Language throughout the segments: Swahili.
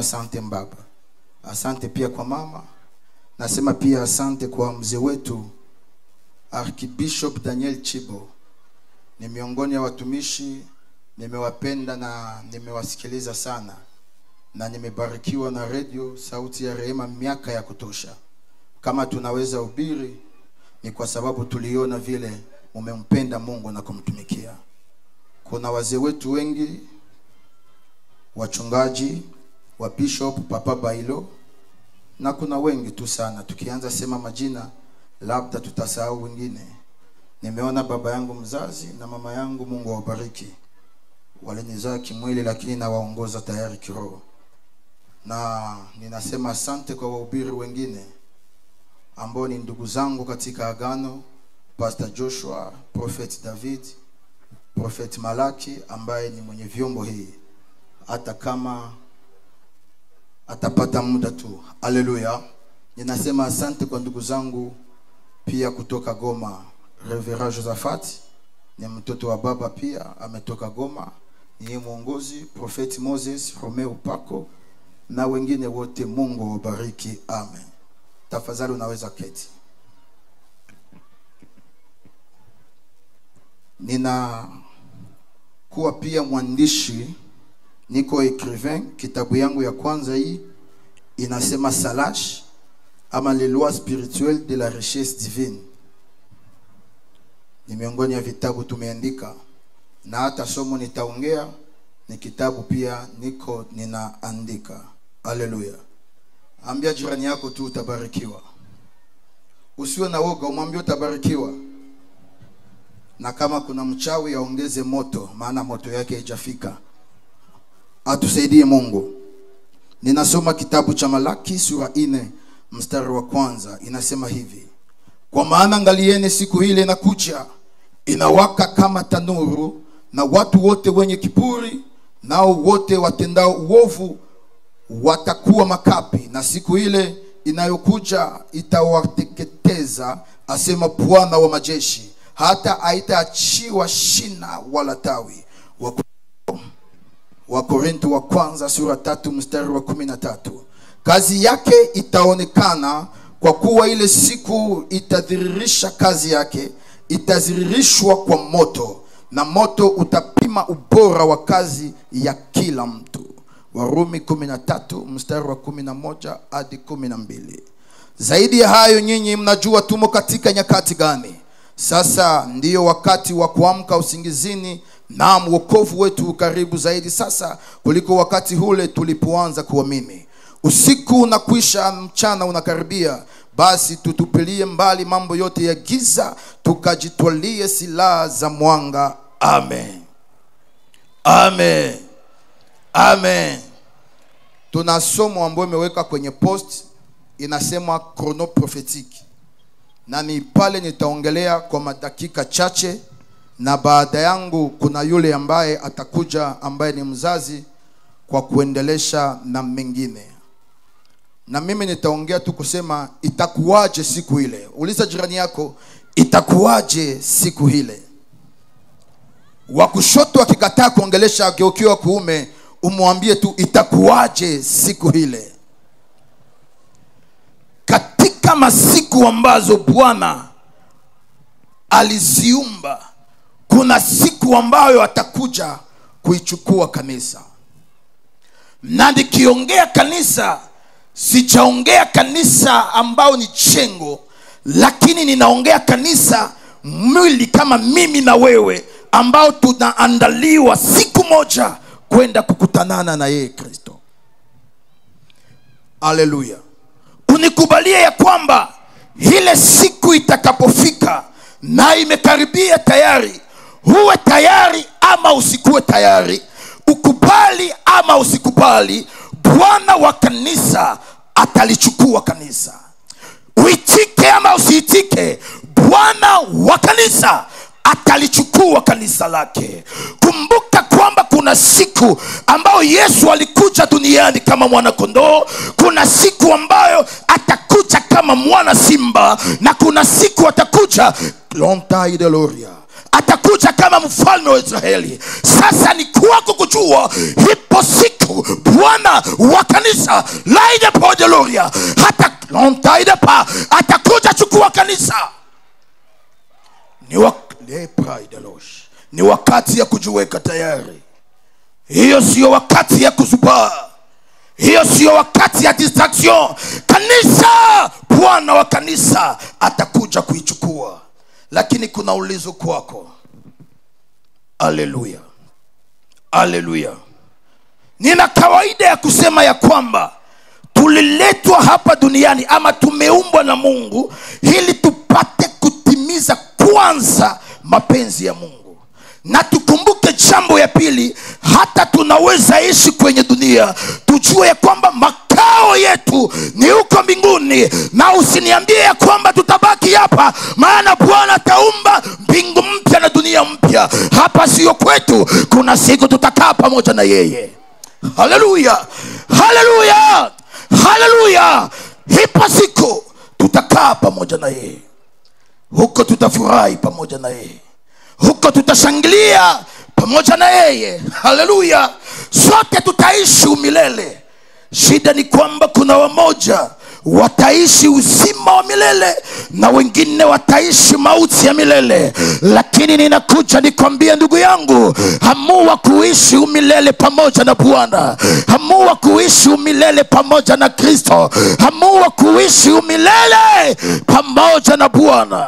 asante mbaba asante pia kwa mama nasema pia asante kwa mzee wetu archbishop daniel chibo ni miongoni ya watumishi nimewapenda na nimewasikiliza sana na nimebarikiwa na redio sauti ya rehema miaka ya kutosha kama tunaweza hubiri ni kwa sababu tuliona vile mumempenda mungu na kumtumikia kuna wazee wetu wengi wachungaji wa bishop papa bailo na kuna wengi tu sana tukianza sema majina labda tutasahau wengine nimeona baba yangu mzazi na mama yangu mungu awabariki walinizaa kimwili lakini nawaongoza tayari kiroho na ninasema asante kwa wahubiri wengine ambao ni ndugu zangu katika agano pastor joshua prophet david prophet malaki ambaye ni mwenye vyombo hii hata kama atapata muda tu haleluya ninasema asante kwa ndugu zangu pia kutoka goma revera josaphat ni mtoto wa baba pia ametoka goma niye mwongozi profeti moses romeo pako na wengine wote mungu wabariki amen tafadhali unaweza keti nina kuwa pia mwandishi niko écrivain kitabu yangu ya kwanza hii inasema salash ama les lois spirituelles de la richesse divine ni miongoni ya vitabu tumeandika na hata somo nitaongea ni kitabu pia niko ninaandika haleluya ambia jirani yako tu utabarikiwa usiwe na woga umwambie utabarikiwa na kama kuna mchawi aongeze moto maana moto yake haijafika atusaidie mungu ninasoma kitabu cha malaki sura ine mstari wa kwanza inasema hivi kwa maana angalieni siku ile inakuja inawaka kama tanuru na watu wote wenye kiburi nao wote watendao uovu watakuwa makapi na siku ile inayokuja itawateketeza asema bwana wa majeshi hata haitaachiwa shina wala tawi wakorinto wa kwanza sura tatu mstari wa kumi na tatu kazi yake itaonekana kwa kuwa ile siku itadhiririsha kazi yake itadhiririshwa kwa moto na moto utapima ubora wa kazi ya kila mtu warumi 13 mstari wa 11 hadi 12 zaidi ya hayo nyinyi mnajua tumo katika nyakati gani sasa ndiyo wakati wa kuamka usingizini naam wokovu wetu ukaribu zaidi sasa kuliko wakati ule tulipoanza kuamini usiku unakwisha mchana unakaribia basi tutupilie mbali mambo yote ya giza tukajitwalie silaha za mwanga amen amen amen tuna somo ambayo imeweka kwenye post inasema chrono prophetique na ni pale nitaongelea kwa madakika chache na baada yangu kuna yule ambaye atakuja ambaye ni mzazi kwa kuendelesha na mengine na mimi nitaongea tu kusema itakuwaje siku ile uliza jirani yako itakuwaje siku ile wa kushoto akikataa kuongelesha ageukiwa kuume umwambie tu itakuwaje siku ile katika masiku ambazo bwana aliziumba kuna siku ambayo atakuja kuichukua kanisa na nikiongea kanisa sijaongea kanisa ambao ni chengo lakini ninaongea kanisa mwili kama mimi na wewe ambao tunaandaliwa siku moja kwenda kukutanana na yeye kristo haleluya unikubalie ya kwamba ile siku itakapofika na imekaribia tayari huwe tayari ama usikuwe tayari ukubali ama usikubali bwana wa kanisa atalichukua kanisa uitike ama usiitike bwana wa kanisa atalichukua kanisa lake kumbuka kwamba kuna siku ambayo yesu alikuja duniani kama mwanakondoo kuna siku ambayo atakuja kama mwana simba na kuna siku atakuja lontaideloria atakuja atakuja kama mfalme wa israeli sasa ni kwako kujua ipo siku bwana wa kanisa laide podeloria hata lontaide pa atakuja chukua kanisa ni, wa, Le pride Losh. ni wakati ya kujiweka tayari hiyo siyo wakati ya kuzubaa hiyo siyo wakati ya distraction kanisa bwana wa kanisa atakuja kuichukua lakini kuna ulizo kwako aleluya aleluya nina kawaida ya kusema ya kwamba tuliletwa hapa duniani ama tumeumbwa na mungu ili tupate kutimiza kwanza mapenzi ya mungu na tukumbuke jambo ya pili hata tunaweza ishi kwenye dunia tujue ya kwamba makao yetu ni huko mbinguni na usiniambie ya kwamba tutabaki hapa maana bwana ataumba mbingu mpya na dunia mpya hapa sio kwetu kuna siku tutakaa pamoja na yeye haleluya haleluya haleluya ipo siku tutakaa pamoja na yeye huko tutafurahi pamoja na yeye huko tutashangilia pamoja na yeye haleluya sote tutaishi umilele shida ni kwamba kuna wamoja wataishi uzima wa milele na wengine wataishi mauti ya milele lakini ninakuja nikwambie ndugu yangu hamua kuishi umilele pamoja na bwana hamua kuishi umilele pamoja na kristo hamua kuishi umilele pamoja na bwana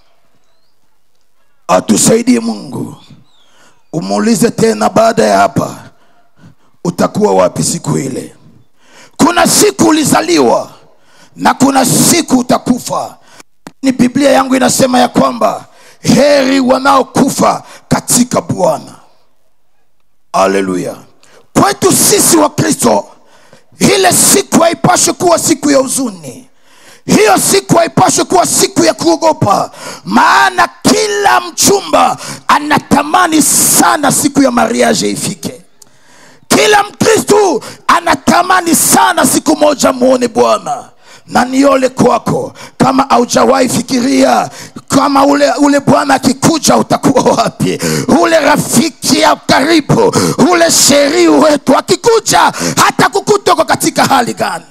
atusaidie mungu umuulize tena baada ya hapa utakuwa wapi siku ile kuna siku ulizaliwa na kuna siku utakufa ni biblia yangu inasema ya kwamba heri wanaokufa katika bwana aleluya kwetu sisi wa kristo ile siku haipaswi kuwa siku ya huzuni hiyo siku haipaswi kuwa siku ya kuogopa maana kila mchumba anatamani sana siku ya mariage ifike kila mkristu anatamani sana siku moja muone bwana na niole kwako kama aujawahi fikiria kama ule ule bwana akikuja utakuwa wapi ule rafiki ya karibu ule sheri wetu akikuja hata kukutoko katika hali gani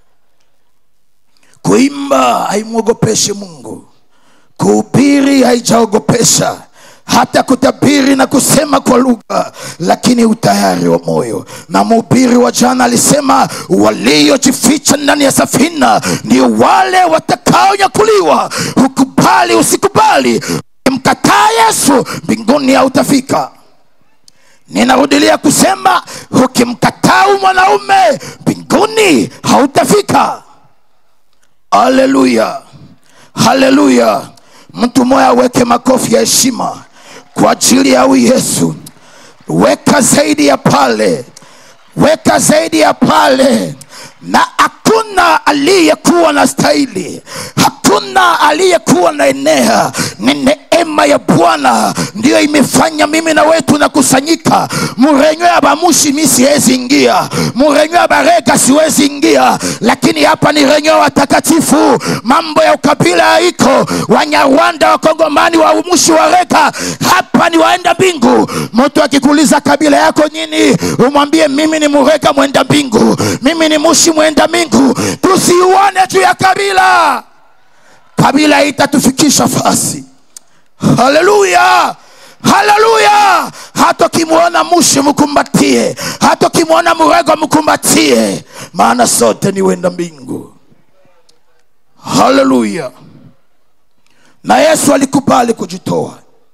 kuimba haimwogopeshe mungu kuhubiri haijaogopesha hata kutabiri na kusema kwa lugha lakini utayari wa moyo na mhubiri wa jana alisema waliojificha ndani ya safina ndio wale watakaonyakuliwa ukubali usikubali mkataa yesu mbinguni hautafika ninarudilia kusema ukimkataa mwanaume mbinguni hautafika haleluya haleluya mtu mmoja aweke makofi ya heshima kwa ajili ya huyu yesu weka zaidi ya pale weka zaidi ya pale na hakuna aliyekuwa na stahili hakuna aliyekuwa na enea ni neema ya bwana ndiyo imefanya mimi na wetu nakusanyika murenyo ya bamushi mi siwezi ingia murenyo ya barega siwezi ingia lakini hapa ni renyo watakatifu mambo ya ukabila haiko wanyarwanda wakongomani wa umushi wa reka hapa ni waenda mbingu mtu akikuuliza kabila yako nini umwambie mimi ni mureka mwenda mbingu mimi ni mushi mwenda mbingu tusiuone juu ya kabila kabila itatufikisha fasi haleluya haleluya hata ukimwona mushi mkumbatie hata ukimwona murego mkumbatie maana sote ni wenda mbingu haleluya na yesu alikubali kujitoa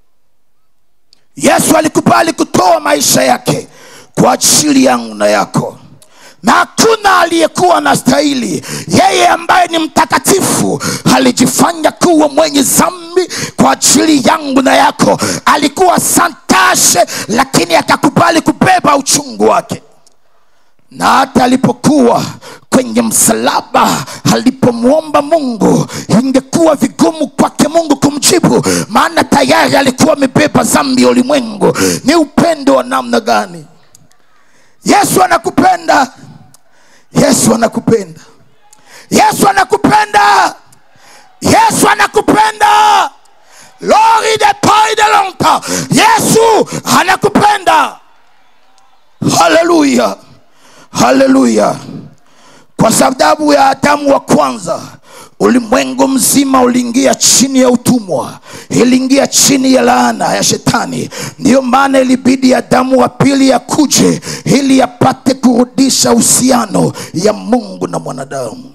yesu alikubali kutoa maisha yake kwa ajili yangu na yako na hakuna aliyekuwa na stahili yeye ambaye ni mtakatifu alijifanya kuwa mwenye zambi kwa ajili yangu na yako alikuwa santashe lakini akakubali kubeba uchungu wake na hata alipokuwa kwenye msalaba alipomwomba mungu ingekuwa vigumu kwake mungu kumjibu maana tayari alikuwa amebeba zambi ya ulimwengu ni upendo wa namna gani yesu anakupenda yesu anakupenda yesu anakupenda yesu anakupenda lori de pai de longtemps kumbuka yesu anakupenda haleluya haleluya kwa sababu ya adamu wa kwanza ulimwengu mzima uliingia chini ya utumwa iliingia chini ya laana ya shetani ndiyo maana ilibidi adamu wa pili yakuje ili yapate kurudisha uhusiano ya mungu na mwanadamu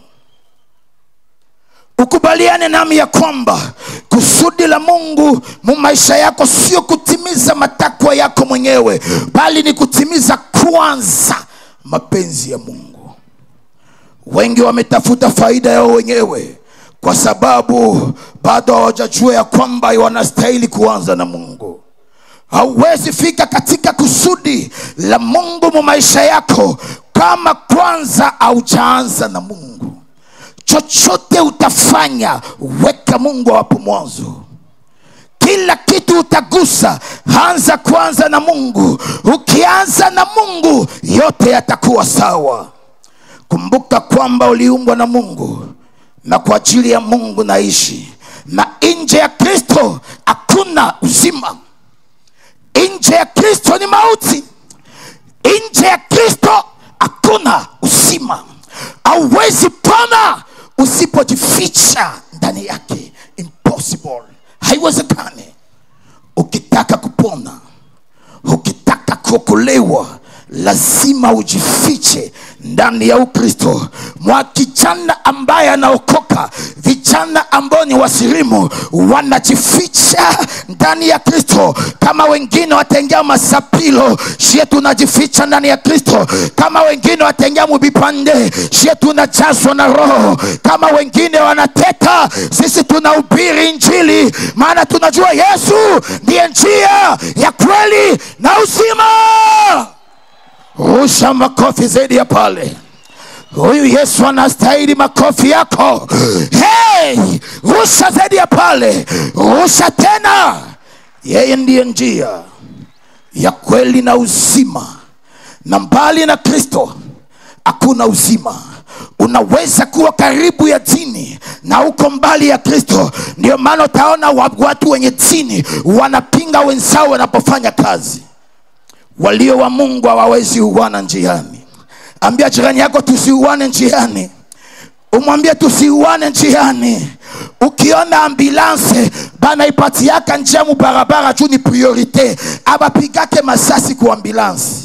ukubaliane nami ya kwamba kusudi la mungu mu maisha yako sio kutimiza matakwa yako mwenyewe bali ni kutimiza kwanza mapenzi ya mungu wengi wametafuta faida yao wenyewe kwa sababu bado hawajajua ya kwamba wanastahili kuanza na mungu hauwezi fika katika kusudi la mungu mu maisha yako kama kwanza haujaanza na mungu chochote utafanya weka mungu hapo mwanzo kila kitu utagusa anza kwanza na mungu ukianza na mungu yote yatakuwa sawa kumbuka kwamba uliumbwa na mungu na kwa ajili ya mungu naishi na nje ya kristo hakuna uzima nje ya kristo ni mauti nje ya kristo hakuna uzima hauwezi pona usipojificha ndani yake impossible haiwezekani ukitaka kupona ukitaka kuokolewa lazima ujifiche ndani ya ukristo mwa kijana ambaye anaokoka vijana ambao ni wasirimu wanajificha ndani ya kristo kama wengine wataingia masapilo shie tunajificha ndani ya kristo kama wengine wataingia mubipande shie tunajazwa na roho kama wengine wanateka sisi tunahubiri injili maana tunajua yesu ndiye njia ya kweli na uzima rusha makofi zaidi ya pale huyu yesu anastahili makofi yako hey, rusha zaidi ya pale rusha tena yeye ndiye njia ya kweli na uzima na mbali na kristo hakuna uzima unaweza kuwa karibu ya dini na uko mbali ya kristo ndio maana utaona wa- watu wenye dini wanapinga wenzao wanapofanya kazi walio wa mungu hawawezi uwana njiani ambia jirani yako tusiuane njiani umwambie tusiuane njiani ukiona ambulanse banaipatiaka njia mu barabara juu ni priorite abapigake masasi ku ambulansi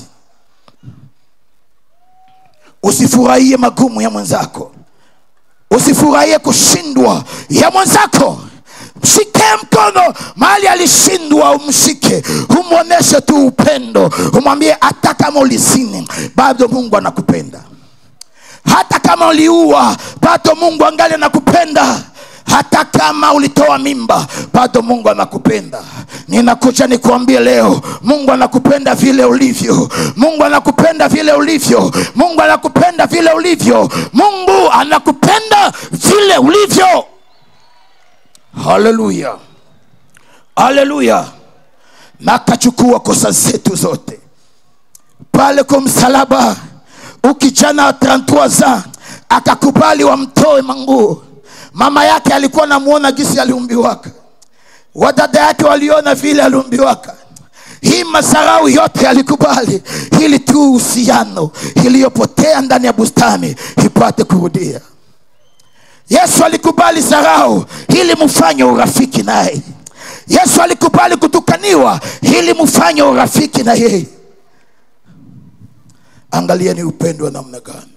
usifurahie magumu ya mwenzako usifurahie kushindwa ya mwenzako mshike mkono mahali alishindwa umshike umwonyeshe tu upendo umwambie hata kama ulisini bado mungu anakupenda hata kama uliua bado mungu angali anakupenda hata kama ulitoa mimba bado mungu anakupenda ninakuja nikuambie leo mungu anakupenda vile ulivyo mungu anakupenda vile ulivyo mungu anakupenda vile ulivyo mungu anakupenda vile ulivyo haleluya haleluya na akachukua kosa zetu zote pale kwa msalaba ukijana wa 33 za akakubali wamtoe manguo mama yake alikuwa namuona gisi aliumbiwaka wadada yake waliona vile aliumbiwaka hii masarau yote alikubali ili tu uhusiano iliyopotea ndani ya bustani ipate kurudia yesu alikubali sarau ili mfanye urafiki naye yesu alikubali kutukaniwa ili mfanye urafiki na yeye angalieni upendo wa namna gani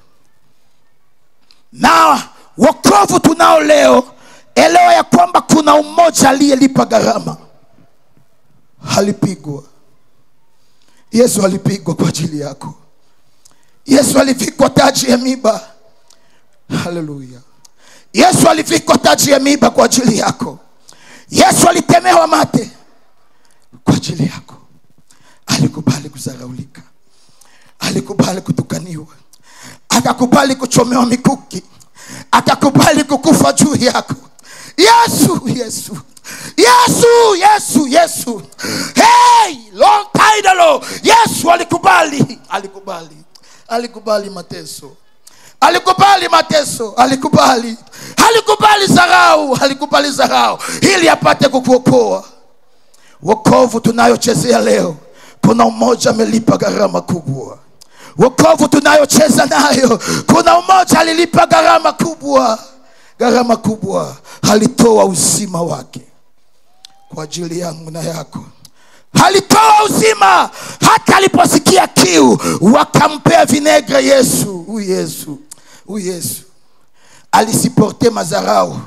na wokovu tunao leo elewa ya kwamba kuna umoja aliyelipa gharama alipigwa yesu alipigwa kwa ajili yako yesu alivikwa taji ya miba haleluya yesu alivikwa taji ya miba kwa ajili yako yesu alitemewa mate kwa ajili yako alikubali kuzaraulika alikubali kutukaniwa akakubali kuchomewa mikuki akakubali kukufa juu yako yesu yesu yesu yesu yesu hey, long time ago, yesu alikubali alikubali alikubali mateso alikubali mateso alikubali alikubali zarau alikubali zarau ili apate kukuokoa wokovu tunayochezea leo kuna umoja amelipa gharama kubwa wokovu tunayocheza nayo kuna umoja alilipa gharama kubwa gharama kubwa alitoa uzima wake kwa ajili yangu na yako alitoa uzima hata aliposikia kiu wakampea vinegre yesu huyu yesu huyu yesu alisiporte mazarau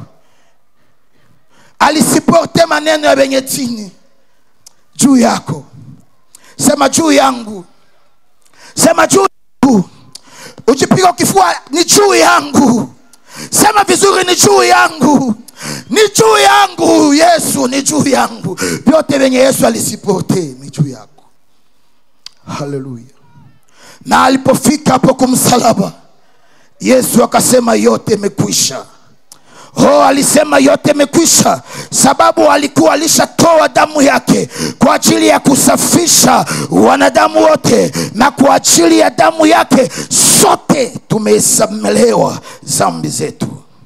alisiporte maneno ya wenye chini juu yako sema juu yangu sema juu yangu ujipiga kifua ni juu yangu sema vizuri ni juu yangu ni juu yangu yesu ni juu yangu vyote vyenye yesu alisipote ni juu yako haleluya na alipofika hapo kumsalaba yesu akasema yote imekwisha oh alisema yote imekwisha sababu alikuwa alishatoa damu yake kwa ajili ya kusafisha wanadamu wote na kwa ajili ya damu yake sote tumesamelewa zambi zetu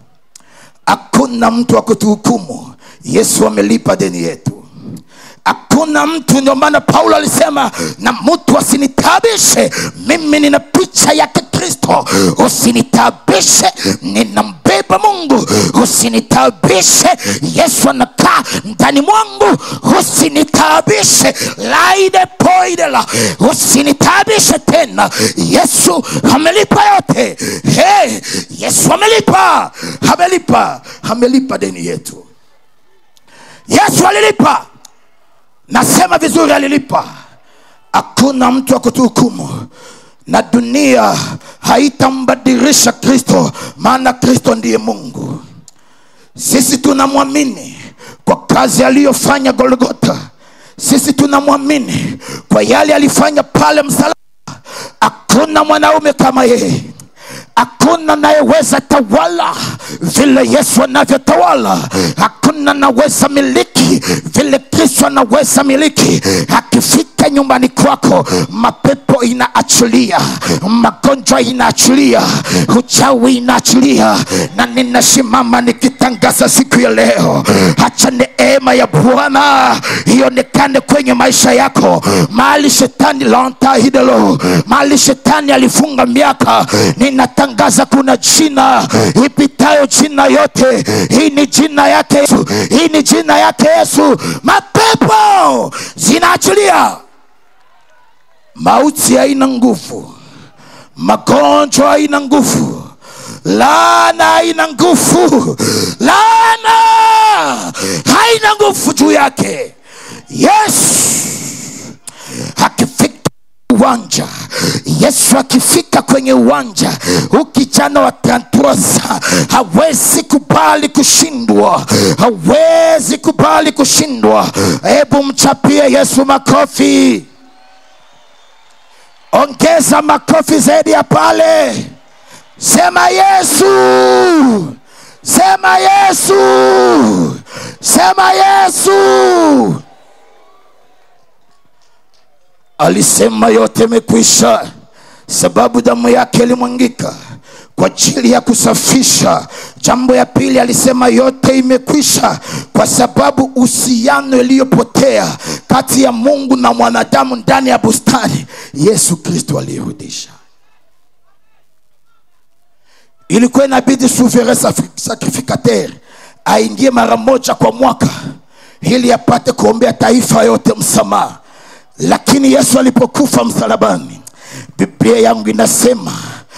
hakuna mtu wa kutuhukumu yesu amelipa deni yetu hakuna mtu ndio maana paulo alisema na mtu asinitabishe mimi nina picha yake kristo usinitabishe ninambeba mungu usinitabishe yesu anakaa ndani mwangu usinitabishe laide poidela usinitabishe tena yesu amelipa yote hey, yesu amelipa amelipa amelipa deni yetu yesu alilipa nasema vizuri alilipa hakuna mtu wa kutuhukumu na dunia haitambadilisha kristo maana kristo ndiye mungu sisi tunamwamini kwa kazi aliyofanya golgota sisi tunamwamini kwa yale alifanya pale msalaba hakuna mwanaume kama yeye hakuna anayeweza tawala vile yesu anavyotawala hakuna anaweza miliki vile kristo anaweza miliki akifika nyumbani kwako mapepo inaachilia magonjwa inaachilia uchawi inaachilia na ninasimama nikitangaza siku ya leo hacha neema ya bwana ionekane kwenye maisha yako mahali shetani lantahidelo mahali shetani alifunga miaka ninatangaza kuna jina ipitayo jina yote hii ni jina yake yesu hii ni jina yake yesu mapepo zinaachilia mauti haina nguvu magonjwa haina nguvu laana haina nguvu laana haina nguvu juu yake yesu akifika uwanja yesu akifika kwenye uwanja ukijana wa tantrosa hawezi kubali kushindwa hawezi kubali kushindwa hebu mchapie yesu makofi ongeza makofi zaidi ya pale sema yesu sema yesu sema yesu alisema yote imekwisha sababu damu yake ilimwangika kwa ajili ya kusafisha jambo ya pili alisema yote imekwisha kwa sababu uhusiano iliyopotea kati ya mungu na mwanadamu ndani ya bustani yesu kristo alirudisha ilikuwa inabidi souverain sacrificateur aingie mara moja kwa mwaka ili apate kuombea taifa yote msamaha lakini yesu alipokufa msalabani biblia yangu inasema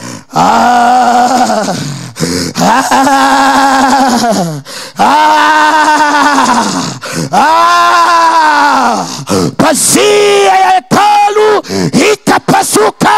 ah, ah, ah, ah, pazia ya hekalu ikapasuka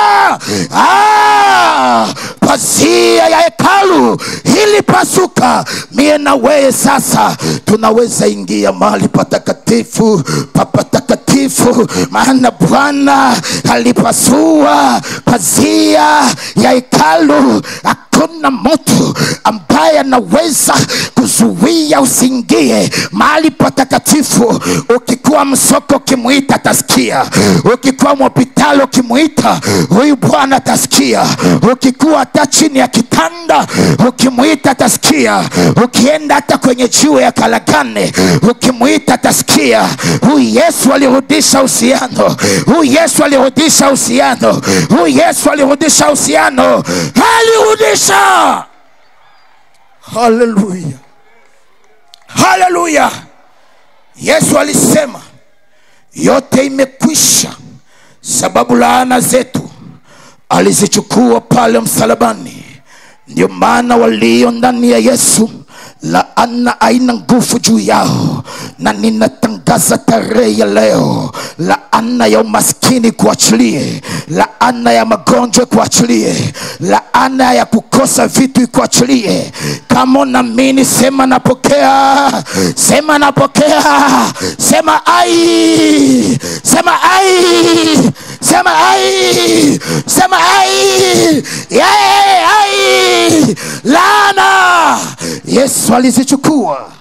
ah, pazia ya hekalu ilipasuka mie na weye sasa tunaweza ingia mahali patakatifu papatakatifu maana bwana alipasua pazia ya hekalu hakuna mtu ambaye anaweza kuzuia usiingie mahali patakatifu ukikuwa msoko ukimwita atasikia ukikuwa mwopitalo ukimwita huyu bwana atasikia ukikuwa hata chini ya kitanda ukimwita atasikia ukienda hata kwenye jiwe ya kalagane ukimwita atasikia huyu yesu alirudisha uhusiano huyu yesu alirudisha uhusiano huyu yesu alirudisha uhusiano alirudisha haleluya haleluya yesu alisema yote imekwisha sababu laana zetu alizichukua pale msalabani ndio maana walio ndani ya yesu laana haina nguvu juu yao na ninatangaza tarehe ya leo laana ya umaskini kuachilie laana ya magonjwa kuachilie laana ya kukosa vitu ikuachilie kama unaamini sema napokea sema napokea sema ai sema ai sema ai sema ai yeah, ai laana yesu alizichukua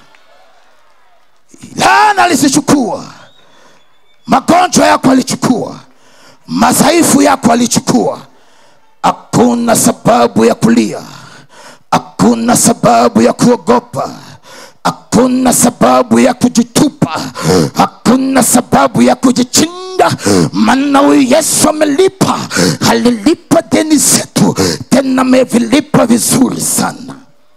laana alizichukua magonjwa yako alichukua madhaifu yako alichukua hakuna sababu ya kulia hakuna sababu ya kuogopa hakuna sababu ya kujitupa hakuna sababu ya kujichinda maana huyu yesu amelipa alilipa deni zetu tena amevilipa vizuri sana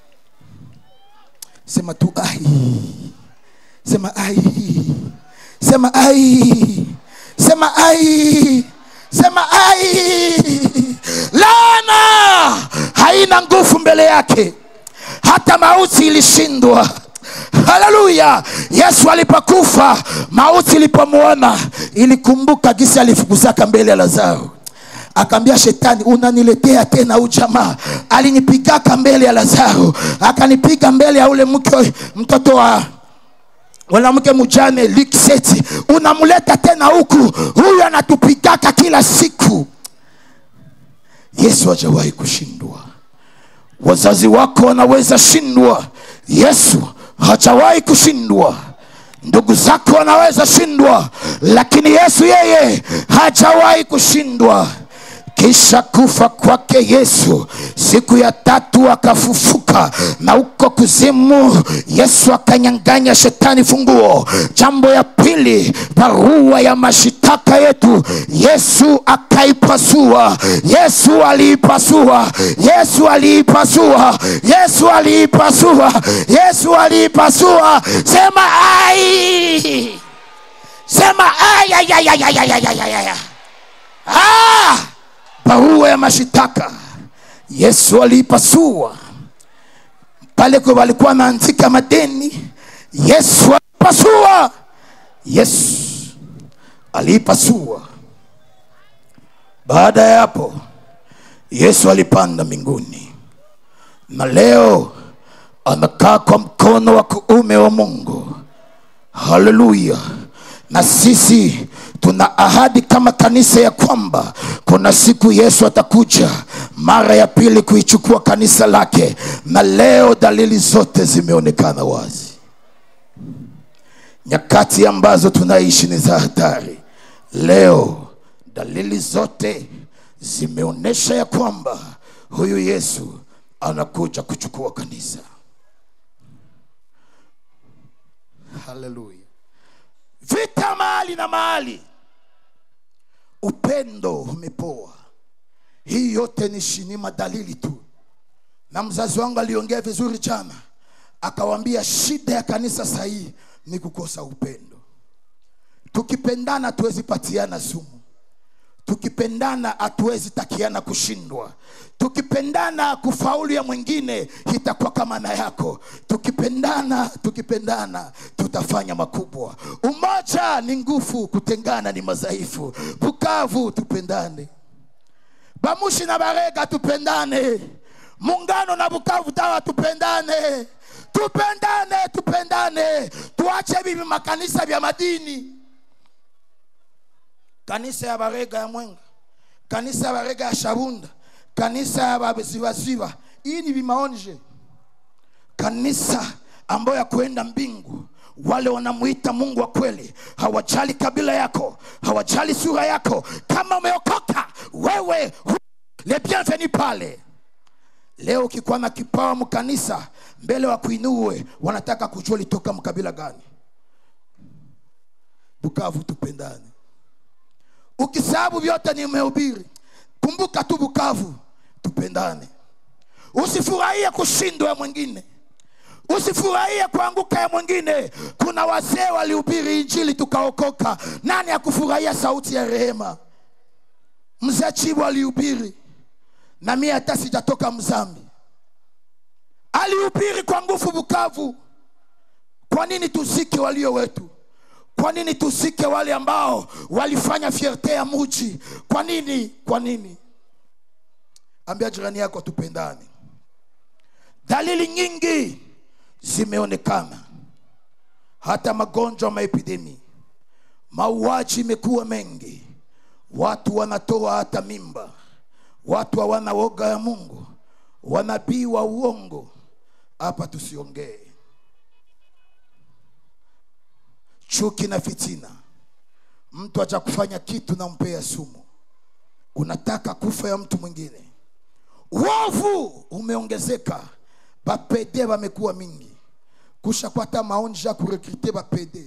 sema tu ai sema ai sema ai sema ai sema ai laana haina nguvu mbele yake hata mauti ilishindwa haleluya yesu alipokufa mauti ilipomwona ilikumbuka gisi alifukuzaka mbele ya lazaro akaambia shetani unaniletea tena huu jamaa alinipigaka mbele ya lazaro akanipiga mbele ya ule mke mtoto wa mwanamke mjane likseti unamleta tena huku huyu anatupigaka kila siku yesu hajawahi kushindwa wazazi wako wanaweza shindwa yesu hajawahi kushindwa ndugu zako wanaweza shindwa lakini yesu yeye hajawahi kushindwa kisha kufa kwake yesu siku ya tatu akafufuka na huko kuzimu yesu akanyanganya shetani funguo jambo ya pili barua ya mashitaka yetu yesu akaipasua yesu aliipasua yesu aliipasua yesu aliipasua yesu aliipasua sema ai sema ai ai ai ai ai ai ai ai ai ai ah! barua ya mashitaka yesu aliipasua pale kwa walikuwa wanaandika madeni yesu alipasua yesu aliipasua baada ya hapo yesu alipanda mbinguni na leo amekaa kwa mkono wa kuume wa mungu haleluya na sisi tuna ahadi kama kanisa ya kwamba kuna siku yesu atakuja mara ya pili kuichukua kanisa lake na leo dalili zote zimeonekana wazi nyakati ambazo tunaishi ni za hatari leo dalili zote zimeonyesha ya kwamba huyu yesu anakuja kuchukua kanisa haleluya vita mahali na mahali upendo umepoa hii yote ni shinima dalili tu na mzazi wangu aliongea vizuri jana akawambia shida ya kanisa sahii ni kukosa upendo tukipendana hatuwezi patiana sumu tukipendana hatuwezi takiana kushindwa tukipendana kufaulu ya mwingine itakuwa kama na yako tukipendana tukipendana tutafanya makubwa umoja ni nguvu kutengana ni madhaifu bukavu tupendane bamushi na barega tupendane mungano na bukavu tawa tupendane tupendane tupendane tuache bibi makanisa vya madini kanisa ya barega ya mwenga kanisa ya barega ya shabunda kanisa ya baziwaziwa hii ni vimaonje kanisa ambayo ya kuenda mbingu wale wanamuita mungu wa kweli hawajali kabila yako hawajali sura yako kama umeokoka wewe hu- le bienvenu pale leo ukikuwa na kipawa mkanisa mbele wa kuinue wanataka kujua litoka mkabila gani bukavu tupendane ukisababu vyote nimehubiri kumbuka tu bukavu tupendane usifurahie kushindwa ya mwingine usifurahie kuanguka ya mwingine kuna wazee walihubiri injili tukaokoka nani akufurahia sauti ya rehema mzee chibu alihubiri na mie hata sijatoka mzambi alihubiri kwa nguvu bukavu kwa nini tusike walio wetu kwa nini tusike wale ambao walifanya fierte ya muji kwa nini kwa nini ambia jirani yako tupendane dalili nyingi zimeonekana hata magonjwa maepidemi mauaji imekuwa mengi watu wanatoa hata mimba watu hawana woga ya mungu wanabii wa uongo hapa tusiongee chuki na fitina mtu acha kufanya kitu na mpea sumu unataka kufa ya mtu mwingine uovu umeongezeka bapede bamekuwa mingi kushakwata maonji ya kurekrite bapede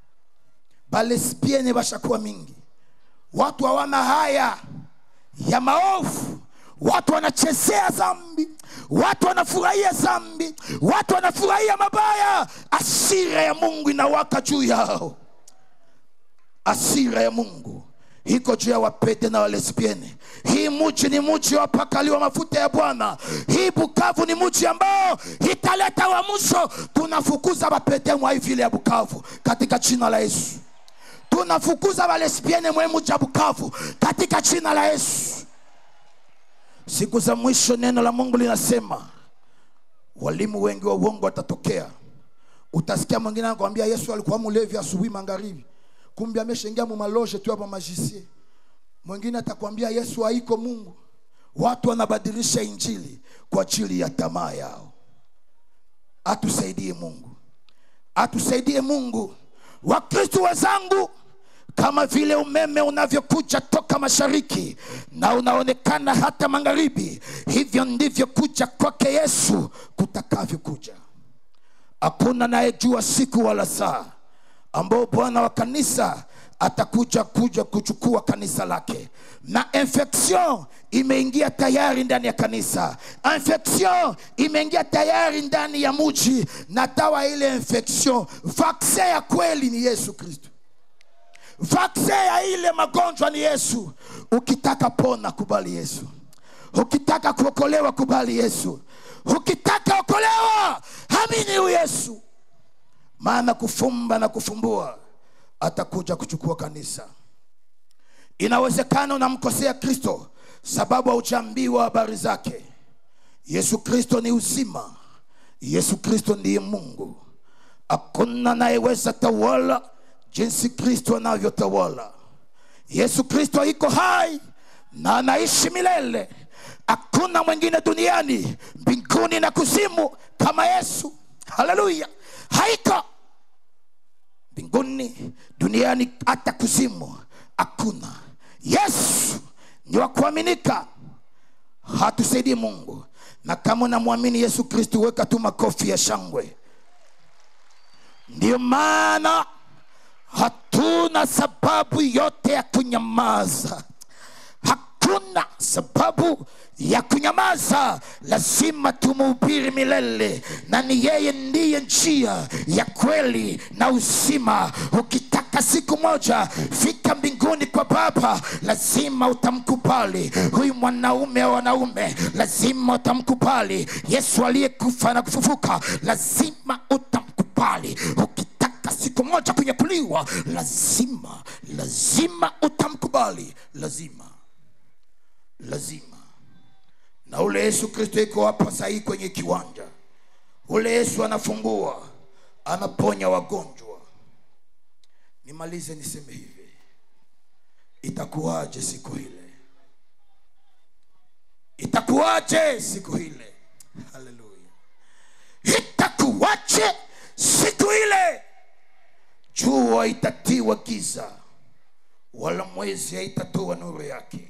balesbiene bashakuwa mingi watu hawana haya ya maovu watu wanachezea zambi watu wanafurahia zambi watu wanafurahia mabaya asira ya mungu inawaka juu yao asira ya mungu iko juu ya wapete na walesbiene hii muji ni muji wapakaliwa mafuta ya bwana hii bukavu ni muji ambao italeta wa mwisho tunafukuza wapete mwa hii vile ya bukavu katika jina la yesu tunafukuza walesbiene mwe muji ya bukavu katika jina la yesu siku za mwisho neno la mungu linasema walimu wengi wa uongo watatokea utasikia mwingine anakwambia yesu alikuwa mlevi asubuhi magharibi kumbe ameshaingia mumaloje tu hapa majisie mwingine atakwambia yesu haiko mungu watu wanabadilisha injili kwa ajili ya tamaa yao atusaidie mungu atusaidie mungu wakristu wenzangu kama vile umeme unavyokuja toka mashariki na unaonekana hata magharibi hivyo ndivyo kuja kwake yesu kutakavyokuja hakuna nayejua siku wala saa ambao bwana wa kanisa atakuja kuja kuchukua kanisa lake na infection imeingia tayari ndani ya kanisa infection imeingia tayari ndani ya muji na dawa ile infection vaksin ya kweli ni yesu kristo vaksin ya ile magonjwa ni yesu ukitaka pona kubali yesu ukitaka kuokolewa kubali yesu ukitaka okolewa amini huyu yesu maana kufumba na kufumbua atakuja kuchukua kanisa inawezekana unamkosea kristo sababu haujaambiwa habari zake yesu kristo ni uzima yesu kristo ndiye mungu hakuna anayeweza tawala jinsi kristo anavyotawala yesu kristo iko hai na anaishi milele hakuna mwingine duniani mbinguni na kuzimu kama yesu haleluya haiko mbinguni duniani hata kuzimu hakuna yesu ni wa kuaminika hatusaidie mungu na kama unamwamini yesu kristu weka tu makofi ya shangwe ndiyo maana hatuna sababu yote ya kunyamaza hakuna sababu ya kunyamaza lazima tumuhubiri milele na ni yeye ndiye njia ya kweli na uzima ukitaka siku moja fika mbinguni kwa baba lazima utamkubali huyu mwanaume wa wanaume lazima utamkubali yesu aliyekufa na kufufuka lazima utamkubali ukitaka siku moja kunyakuliwa lazima lazima utamkubali lazima lazima na ule yesu kristo iko hapa sahii kwenye kiwanja ule yesu anafungua anaponya wagonjwa nimalize niseme hivi itakuwaje siku ile itakuwaje siku ile haleluya itakuwache siku ile jua itatiwa giza wala mwezi haitatoa nuru yake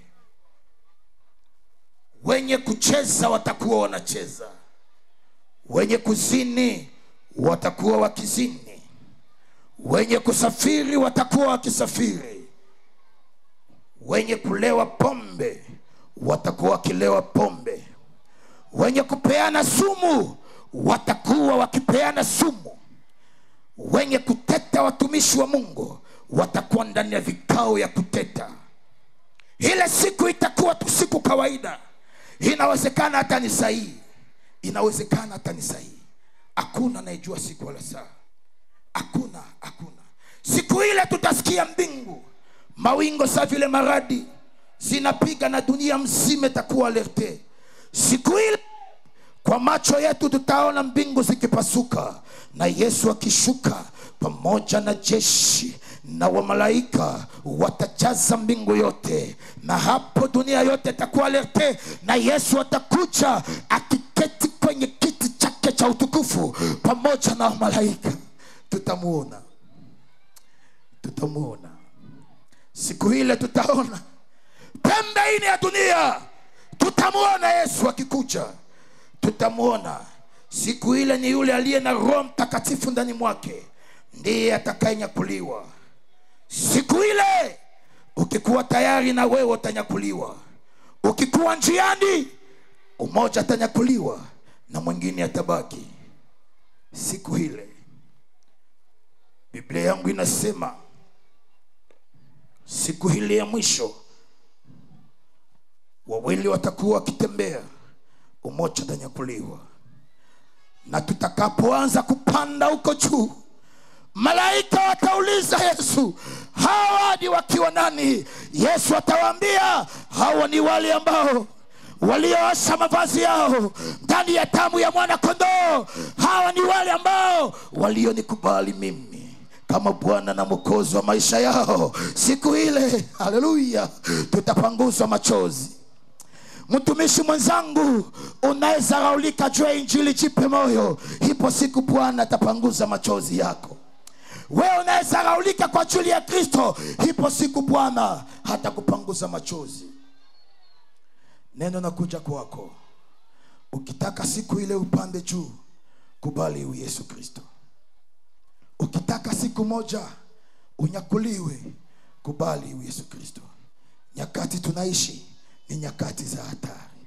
wenye kucheza watakuwa wanacheza wenye kuzini watakuwa wakizini wenye kusafiri watakuwa wakisafiri wenye kulewa pombe watakuwa wakilewa pombe wenye kupeana sumu watakuwa wakipeana sumu wenye kuteta watumishi wa mungu watakuwa ndani ya vikao ya kuteta ile siku itakuwa tu siku kawaida inawezekana hata ni sahihi inawezekana hata ni sahihi hakuna anayejua siku wala saa hakuna hakuna siku ile tutasikia mbingu mawingo sa vile maradi zinapiga na dunia mzima itakuwa alerte siku ile kwa macho yetu tutaona mbingu zikipasuka na yesu akishuka pamoja na jeshi na wamalaika watajaza mbingu yote na hapo dunia yote itakuwa alerte na yesu atakuja akiketi kwenye kiti chake cha utukufu pamoja na wamalaika tutamuona tutamuona siku ile tutaona pembe ine ya dunia tutamuona yesu akikuja tutamuona siku ile ni yule aliye na roho mtakatifu ndani mwake ndiye atakayenyakuliwa siku ile ukikuwa tayari na wewe utanyakuliwa ukikuwa njiani umoja atanyakuliwa na mwingine atabaki siku ile biblia yangu inasema siku hili ya mwisho wawili watakuwa wakitembea umoja atanyakuliwa na tutakapoanza kupanda huko juu malaika watauliza yesu hawa ni wakiwa nani yesu atawaambia hawa ni wale ambao walioosha mavazi yao ndani ya damu ya mwana kondoo hawa ni wale ambao walionikubali mimi kama bwana na mwokozi wa maisha yao siku ile haleluya tutapanguzwa machozi mtumishi mwenzangu unaweza raulika juu ya injili jipe moyo ipo siku bwana atapanguza machozi yako wewe unaweza raulika kwa ajili ya kristo ipo siku bwana hatakupanguza machozi neno nakuja kwako ukitaka siku ile upande juu kubali huyu yesu kristo ukitaka siku moja unyakuliwe kubali huyu yesu kristo nyakati tunaishi ni nyakati za hatari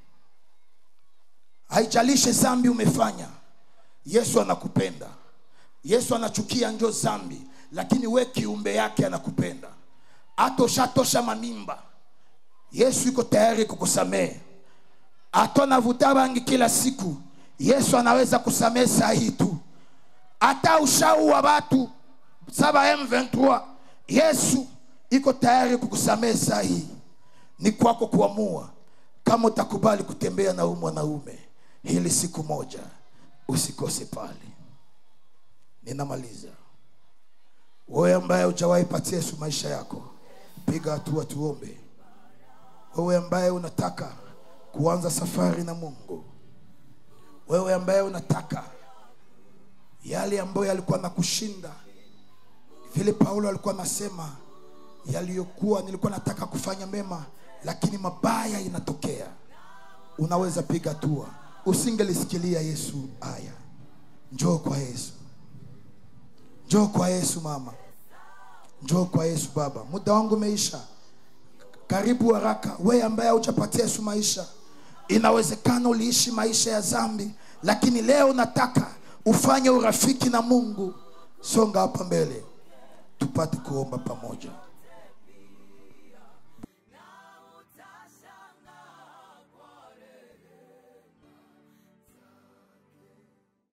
haijalishe zambi umefanya yesu anakupenda yesu anachukia njo zambi lakini we kiumbe yake anakupenda hata ushatosha mamimba yesu iko tayari kukusamehe hata navuta bangi kila siku yesu anaweza kusamehe saa hii tu hata ushaua watu saba m23 yesu iko tayari kukusamehe saa hii ni kwako kuamua kama utakubali kutembea na huyu mwanaume hili siku moja usikose pale ninamaliza wewe ambaye hujawahi patia yesu maisha yako piga hatua tuombe wewe ambaye unataka kuanza safari na mungu wewe ambaye unataka yale ambayo yalikuwa na kushinda vile paulo alikuwa anasema yaliyokuwa nilikuwa nataka kufanya mema lakini mabaya inatokea unaweza piga hatua usingelisikilia yesu aya njoo kwa yesu njoo kwa yesu mama njoo kwa yesu baba muda wangu umeisha karibu haraka we ambaye haujapatia yesu maisha inawezekana uliishi maisha ya zambi lakini leo nataka ufanye urafiki na mungu songa hapa mbele tupate kuomba pamoja